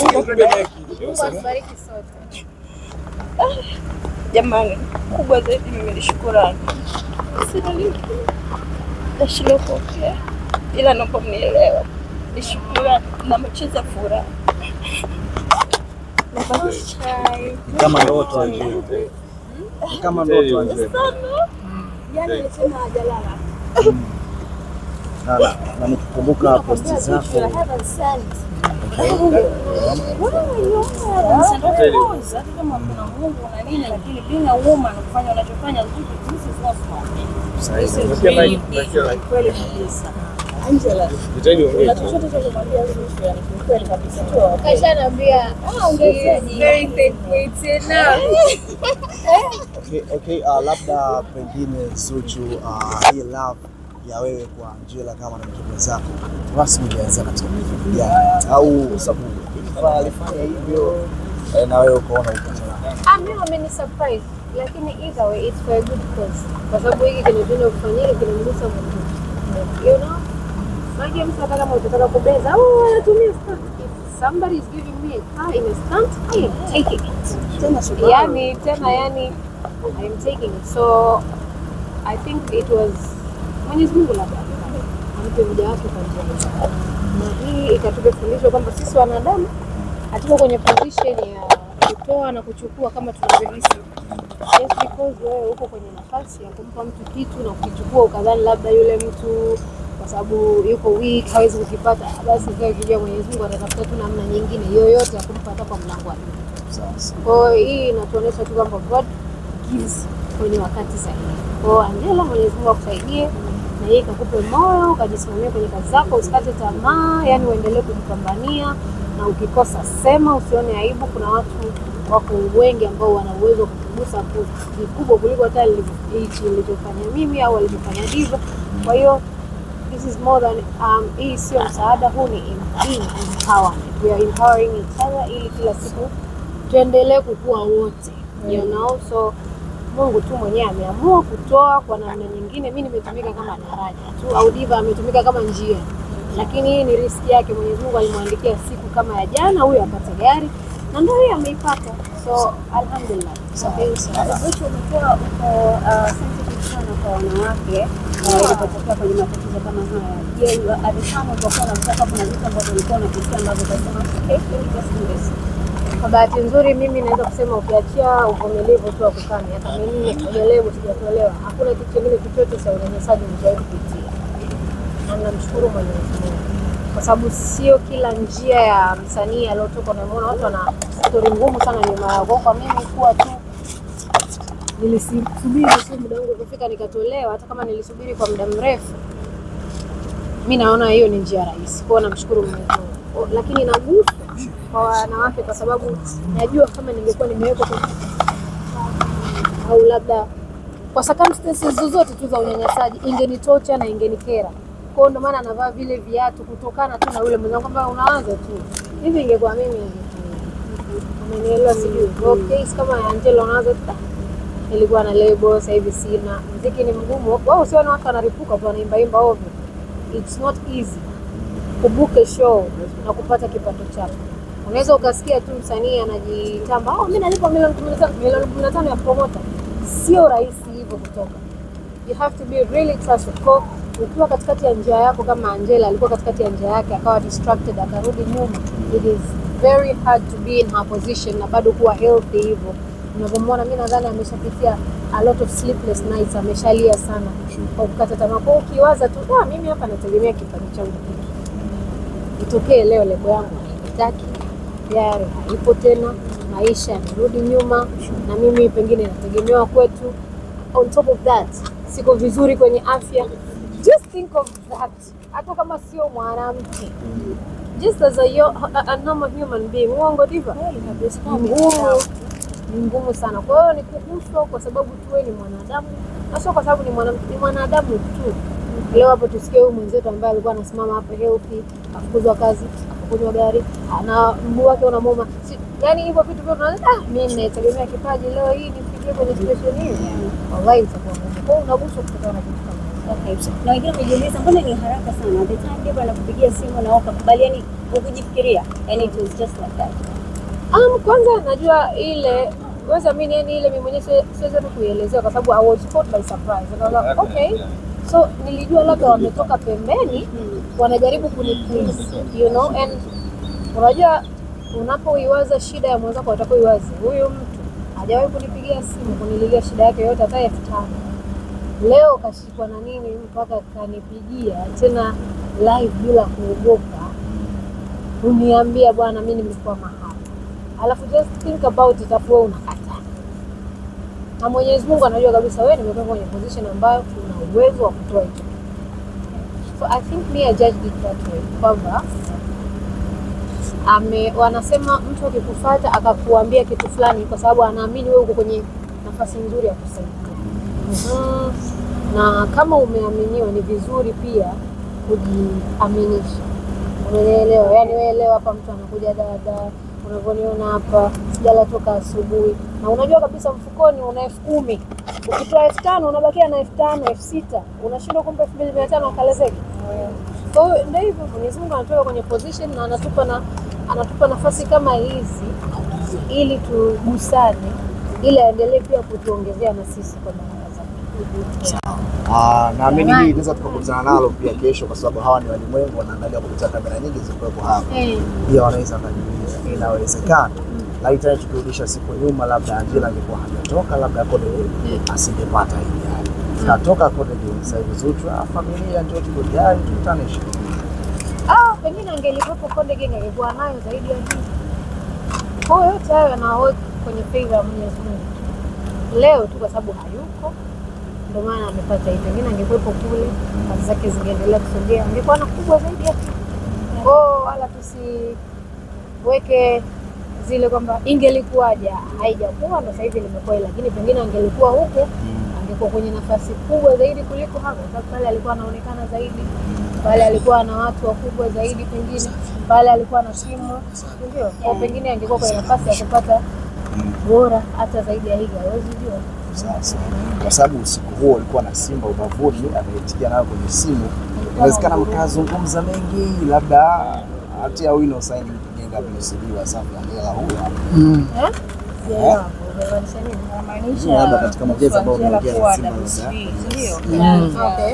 Mungu atubariki sote. Jamani, kubwa zaidi mimi ni shukurani. Sina lingine nashindwa kuongea, ila naomba mnielewa. Ni shukurani na machozi ya furaha. Chai. Kama ndoto wajue. Kama ndoto wajue. Jana alisema hajalala. Na- na- na nikikumbuka posti zako Hata kama kuna Mungu na nini, lakini being a woman kufanya unachofanya this is not smart. This is really big. Kweli kabisa. Na chochote cha kumwambia Zuchu, yani kiukweli kabisa tu. Kashaniambia, ah, ungezaji. Very faithful tena. Okay, okay, uh, labda pengine Zuchu, uh, hii love ya wewe kwa Angela kama na mtoto zako rasmi ilianza katika kipindi gani? Au sababu Eva alifanya hivyo eh, na wewe ukaona ukataka. Ah, mimi wameni surprise lakini either way it's for a good cause, kwa sababu hiki kinatenda kufanyika kinamgusa mtu, you know. Maji mtu hata kama utataka kubeza, oh, anatumia stunt. If somebody is giving me a car in a stunt, I am taking it. Tena shukrani. Yani tena yani I am taking it. So I think it was Mwenyezi Mungu labda ampe mja wake kwa njia hiyo. na hii ikatupa fundisho kwamba sisi wanadamu hatuko kwenye position ya kutoa na kuchukua kama tunavyohisi. Just because wewe uko kwenye nafasi ya kumpa mtu kitu na kukichukua ukadhani labda yule mtu kwa sababu yuko weak hawezi kukipata, basi ikawa ikijua Mwenyezi Mungu atatafuta tu namna nyingine yoyote ya kumpa hata kwa mlango wake. Sasa Kwa hiyo hii inatuonyesha tu kwamba God gives kwenye wakati sahihi. Kwa hiyo Angela, Mwenyezi Mungu akusaidie na yeye ikakupe moyo, ukajisimamia kwenye kazi zako, usikate tamaa, yani uendelee kujipambania, na ukikosa sema, usione aibu. Kuna watu wako wengi ambao wana uwezo wa kukugusa ku- vikubwa kuliko hata nilivyo- hichi nilichofanya mimi au alivyofanya Diva. Kwa hiyo this is more than um, hii sio msaada, huu ni em- hii ni empowerment. We are empowering each other ili kila siku tuendelee kukua wote you know so Mungu tu mwenyewe ameamua kutoa kwa namna nyingine. Mimi nimetumika kama daraja tu, au Diva ametumika kama njia, lakini hii ni riski yake. Mwenyezi Mungu alimwandikia siku kama ya jana, huyo apate gari na ndio hiyo ameipata, so alhamdulillah. Zuchu umekuwa uko uh, sensitive sana kwa wanawake uh, ilipotokea kwenye matatizo kama haya. Je, at the time ulipokuwa unamtaka kuna vitu ambavyo ulikuwa unapitia ambavyo ukasema okay, let me just do this. Kwa bahati nzuri mimi naweza kusema ukiachia uvumilivu tu wa kukaa miaka minne uvumilivu sijatolewa, hakuna kitu kingine chochote cha unyanyasaji nishawahi kupitia, na namshukuru Mwenyezi Mungu kwa sababu sio kila njia ya msanii aliotoka. Unamwona watu wana stori ngumu sana nyuma yao. Kwa kwa mimi kuwa tu nilisubiri tu muda wangu kufika nikatolewa, hata kama nilisubiri kwa muda mrefu, mi naona hiyo ni njia rahisi. Kwa hiyo namshukuru Mwenyezi Mungu, lakini nagusa kwa wanawake kwa sababu najua kama ningekuwa nimewekwa kwenye au labda kwa circumstances zozote tu za unyanyasaji ingenitocha na ingenikera. Kwa hiyo ndio maana anavaa vile viatu kutokana tu na yule mwenzangu kwamba unaanza tu hivi, ingekuwa mimi umenielewa, sijui. Kwa hiyo case kama ya Angela unaanza tu "Ah, nilikuwa na lebo, sasa hivi sina. Muziki ni mgumu, wao usione watu wanaripuka tu wanaimbaimba ovyo. It's not easy kubuke show na kupata kipato chako. Unaweza ukasikia tu msanii anajitamba, oh, mimi nalipa milioni kumi na tano milioni kumi na tano ya promoter. Sio rahisi hivyo kutoka. You have to be really trustworthy. Kwa ukiwa katikati ya njia yako, kama Angela alikuwa katikati ya njia yake akawa distracted akarudi nyuma, it is very hard to be in her position na bado kuwa healthy hivyo. Unavyomwona, mi nadhani ameshapitia a lot of sleepless nights, ameshalia sana kwa kukata tamaa. Kwa hiyo ukiwaza tu, ah, mimi hapa nategemea kipato changu itokee leo lebo yangu haitaki tayari haipo tena, maisha yamerudi nyuma, na mimi pengine nategemewa kwetu. On top of that, siko vizuri kwenye afya. Just think of that, hata kama sio mwanamke, just as a, yo- a, a normal human being. Uongo Diva? Ni ngumu, ni ngumu sana. Kwa hiyo ni kuguswa kwa sababu tu wewe ni mwanadamu, na sio kwa sababu ni mwanamke, ni mwanadamu tu. Leo hapo tusikie huyu mwenzetu ambaye alikuwa anasimama hapo healthy, afukuzwa kazi, afukuzwa gari, na mguu wake unamuuma. Si, yani hivyo vitu vyote unaona, ah, mimi nategemea kipaji leo hii nifikie kwenye situation hii. Wallahi itakuwa ngumu. Kwa hiyo unaguswa kutokana na kitu kama hicho. Okay. Na wengine wamejiuliza mbona ni haraka sana? The time Debra anakupigia simu na ukakubali, yani ukujifikiria. Yani it was just like that. Um, kwanza najua ile weza mimi yani ile mimi mwenyewe si- siwezi hata kuielezea kwa sababu I was caught by surprise. And I was like, okay. So nilijua labda wametoka pembeni wanajaribu kuni please, you know and unajua unapoiwaza shida ya mwenzako utakuwa iwazi huyu mtu hajawahi kunipigia simu kunililia shida yake yote hata elfu tano leo kashikwa na nini mpaka kanipigia tena live bila kuogopa uniambia bwana mi nimekwama hapa alafu just think about it afu wewe unakataa na mwenyezi mungu anajua kabisa wewe nimetoka kwenye position ambayo una uwezo wa kutoa hicho so i think me I judged it that way kwamba ame wanasema mtu akikufuata akakuambia kitu fulani kwa sababu anaamini wewe uko kwenye nafasi nzuri ya kusaidia Mhm. na kama umeaminiwa ni vizuri pia kujiaminisha unaelewa yani wewe leo hapa mtu anakuja dada unavyoniona hapa sijala toka asubuhi na unajua kabisa mfukoni una elfu kumi ukitoa elfu tano unabakia na elfu tano elfu sita unashindwa kumpa elfu mbili mia tano akalezeke kwa hiyo ndio hivyo mwenyezi mungu anatoka kwenye position na anatupa na anatupa nafasi kama hizi ili tugusane ili aendelee pia kutuongezea na sisi kwa baraka zake Ah, naamini Jamani. hii inaweza tukakutana nalo pia kesho, kwa sababu hawa ni walimwengu, wanaangalia kupitia kamera nyingi zilizokuwepo hapa, Eh, pia wanaweza wakajiuliza inawezekana lakini tena tukirudisha siku nyuma, labda Angela angekuwa hajatoka, labda Konde asingepata hii gari. Katoka Konde sasa hivi Zuchu, ah, familia ndio tuko gari tukutanishe. ah, pengine angelikuwepo Konde Gang angekuwa nayo zaidi ya hii. Kwa hiyo yote hayo yanaweka kwenye favor ya Mwenyezi Mungu. Leo tu kwa sababu hayuko ndio maana amepata hii. Pengine angekuwepo kule, kazi zake zingeendelea kusogea, angekuwa na kubwa zaidi ya hii. Kwa hiyo wala tusiweke zile kwamba ingelikuwaje, haijakuwa ndo sasa hivi limekuwa hili, lakini pengine angelikuwa huko angekuwa kwenye nafasi kubwa zaidi kuliko hapa, kwa sababu pale alikuwa anaonekana zaidi, pale alikuwa na watu wakubwa zaidi, pengine pale alikuwa na timu, ndio kwa pengine angekuwa kwenye nafasi ya kupata bora hata zaidi ya hili, hawezi jua. Sasa kwa sababu usiku huo ulikuwa na Simba ubavuni, ameitikia nayo kwenye simu, inawezekana mkazungumza mengi, labda hatia wino saini mkijenga WCB wa Safi Angela huyo hapa. Eh? Sijaelewa, umemaanisha nini? Inamaanisha Labda katika maongezi ambayo Angela umeongea na kuwa Simba WCB, sasa. ndio? Okay.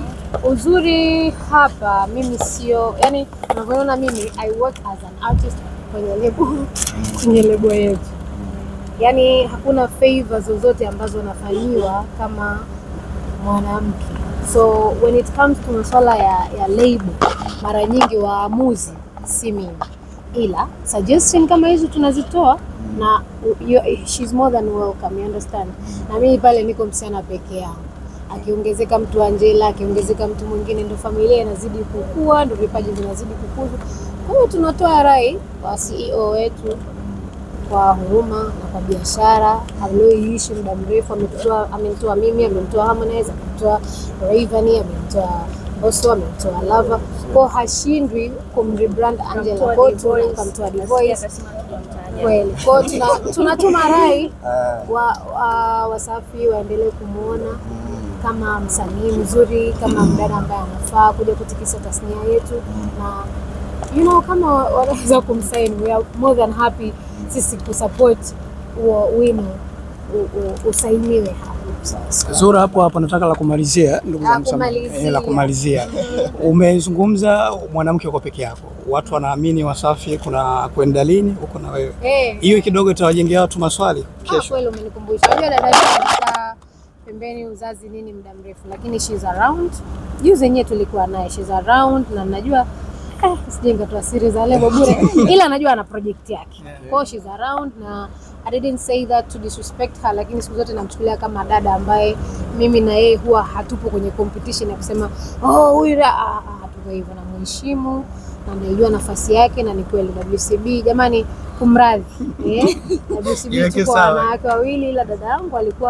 Uzuri hapa mimi sio, yani unavyoona mimi I work as an artist kwenye lebo kwenye lebo yetu, yani hakuna favor zozote ambazo nafanyiwa kama mwanamke. So when it comes to masuala ya, ya label, mara nyingi waamuzi si mimi, ila suggestion kama hizo tunazitoa na you, she's more than welcome, you understand. Na mimi pale niko msichana peke yangu akiongezeka mtu Angela, akiongezeka mtu mwingine, ndo familia inazidi kukua, ndo vipaji vinazidi kukuzwa. Kwa hiyo tunatoa rai kwa CEO wetu kwa huruma na kwa biashara aliyoiishi muda mrefu. Ametoa, amemtoa mimi, amemtoa Harmonize, amemtoa Rayvanny, amemtoa Mbosso, amemtoa Lava, kwa hashindwi kumrebrand Angela, kwa hiyo tuna- kamtoa Divoice kweli. Kwa hiyo tuna- tunatuma rai Eh, wa, wa, Wasafi waendelee kumwona kama msanii mzuri, kama mdada ambaye anafaa kuja kutikisa tasnia yetu, na you know, kama wanaweza kumsaini, we are more than happy sisi kusupport huo wino u- u- usainiwe hapa. sasa. Zura, hapo hapo nataka la kumalizia, ndugu La zangu, sama- kumalizia. eh, la kumalizia. Umezungumza mwanamke uko peke yako, watu wanaamini Wasafi kuna kwenda lini huko na wewe, Eh, hiyo kidogo itawajengea watu maswali ah, kesho. kweli umenikumbusha. Unajua dada yetu amekaa pembeni uzazi nini muda mrefu, lakini she's around. Juzi yenyewe tulikuwa naye, she's around na najua eh, sije nikatoa siri za lebo bure, ila najua ana project yake. Kwa hiyo she's around na I didn't say that to disrespect her, lakini siku zote namchukulia kama dada ambaye mimi na yeye huwa hatupo kwenye competition ya kusema oh, huyu da-" ah, ah, hatuko hivyo. Namheshimu na naijua nafasi yake, na ni kweli WCB, jamani, kumradhi eh, WCB Iweke tuko sawa. wanawake wawili, ila dada yangu alikuwa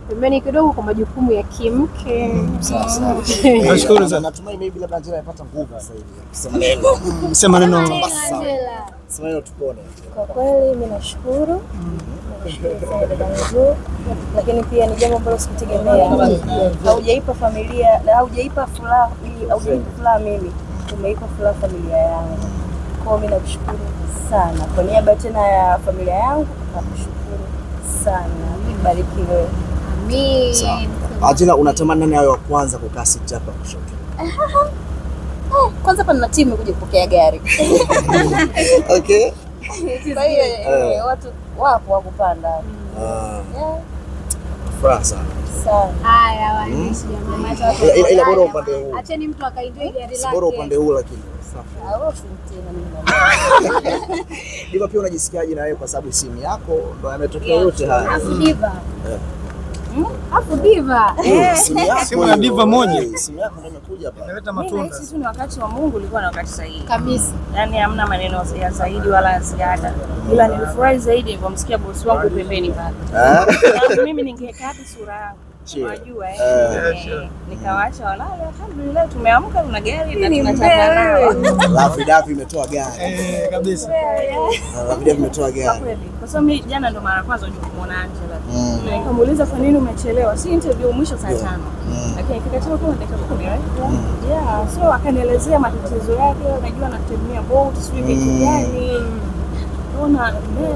pembeni kidogo kwa majukumu ya kimke. Sasa. Nashukuru sana. Natumai maybe labda Angela amepata nguvu sasa hivi. Kusema neno. Sema neno. Angela. Sema neno tupone. Kwa kweli mimi nashukuru, nashukuru sana dada yangu, lakini pia ni jambo ambalo sikutegemea. Haujaipa familia na haujaipa furaha hii, haujaipa furaha mimi, umeipa furaha familia yangu. Kwa hiyo mimi nakushukuru sana kwa niaba tena ya familia yangu, nakushukuru sana, barikiwe. Sawa. Amin. Angela, unatamani nani awe wa kwanza kukaa siti hapa kushoto? Kwanza hapa nina timu kuja kupokea gari, Okay. kwa hiyo eh, watu wapo wa kupanda Ah, Yeah, furaha sana. sana. Haya waandishi jamani. Ila- ila- ila bora upande huu. Acheni mtu akaenjoy gari Si bora upande lake. huu lakini. Safi. Harufu tena mimi Diva, pia unajisikiaje na wewe kwa sababu simu yako ndo yametokea yote haya? Afu diva. Eh. Afu diva. Simu yako Simu ya hiyo, diva moja. eh, Simu yako ndo imekuja hapa. Inaleta Mimi matunda. nahisi tu ni wakati wa Mungu ulikuwa na wakati sahihi, Kabisa. yaani hamna maneno ya zaidi wala ya ziada, ila nilifurahi zaidi nilivyomsikia bosi wangu pembeni pale. Ah, Sababu mimi ningekaa hadi sura yangu Sure. unajua eh, Eh. eh, nikawaacha walale. Alhamdulillah, tumeamka tuna gari na tunataka nao Lafi Dafi imetoa gari. Eh, kabisa. Lafi Dafi imetoa kwa gari. kweli, kwa sababu mimi jana ndo mara ya kwanza kuja kumuona Angela Mm. Na nikamuuliza kwa nini umechelewa, si interview mwisho saa tano Mm. lakini ikikachelewa kama dakika kumi right? yeah so akanielezea matatizo yake, unajua anatumia boat sijui vitu Mm. gani, ona man,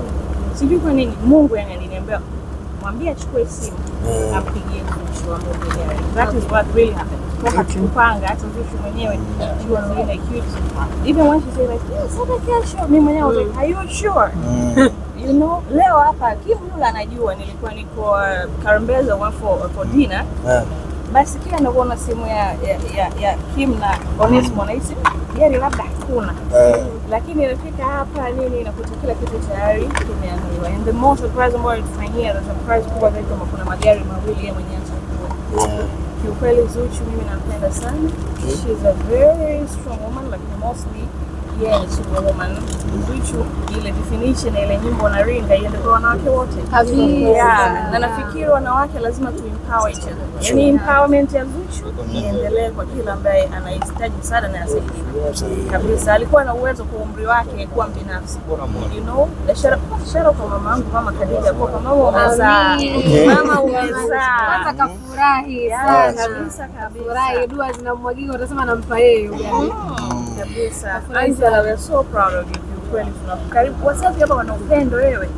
sijui kwa nini Mungu yani aliniambia mwambie achukue simu Eh. ampigie Zuchu amwongelee. That is what really happened. Toka tukupanga hata Zuchu mwenyewe she was really like cute. Even when she said like yes, hata kesho mimi mwenyewe I was like are you sure? Mm. You know, leo hapa Kim yule anajua nilikuwa niko uh, Karembeza one for, for dinner Eh. basi kila navyoona simu ya, ya, ya, ya Kim na Onesmo nahisi gari labda hakuna Eh. lakini imefika hapa nini nakuta kila kitu tayari kimeandaliwa. And the most surprise ambayo ilifanyia the surprise kubwa zaidi kama kuna magari mawili yeye mwenyewe achagua. Yeah. Kiukweli Zuchu mimi nampenda sana. She's a very strong woman lakini mostly yeye ni superwoman. Zuchu ile definition ya ile nyimbo na ringa iende kwa wanawake wote. Kabisa. Yeah, na nafikiri wanawake lazima tu empower each other. Yaani empowerment ya Zuchu iendelee kwa kila ambaye anahitaji msaada na asaidiwe kabisa. Alikuwa na uwezo kwa umri wake kuwa mbinafsi, you know. Na shara shara kwa mama yangu, mama Khadija, kwa mama umezaa, Amin. mama Kwanza umezaa, kafurahi Yeah, sana. kabisa kabisa. Furahi, dua zinamwagika, utasema nampa yeye ugali. kabisa. Angela, we are so proud of you. Kiukweli tunakaribu wasafi hapa wana upendo wewe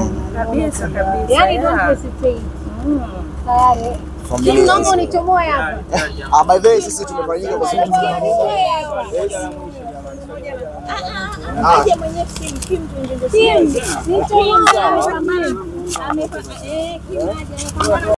kabisa kabisa. Yaani don't yeah. hesitate. Mm. Tayari. Familia Kim, naomba nzima. unichomoe hapa. Ah, by the way, sisi tumefanyika kwa sababu Ah, Kim, nichomoe hapa. Amepata- eh, Kim aje, amepambana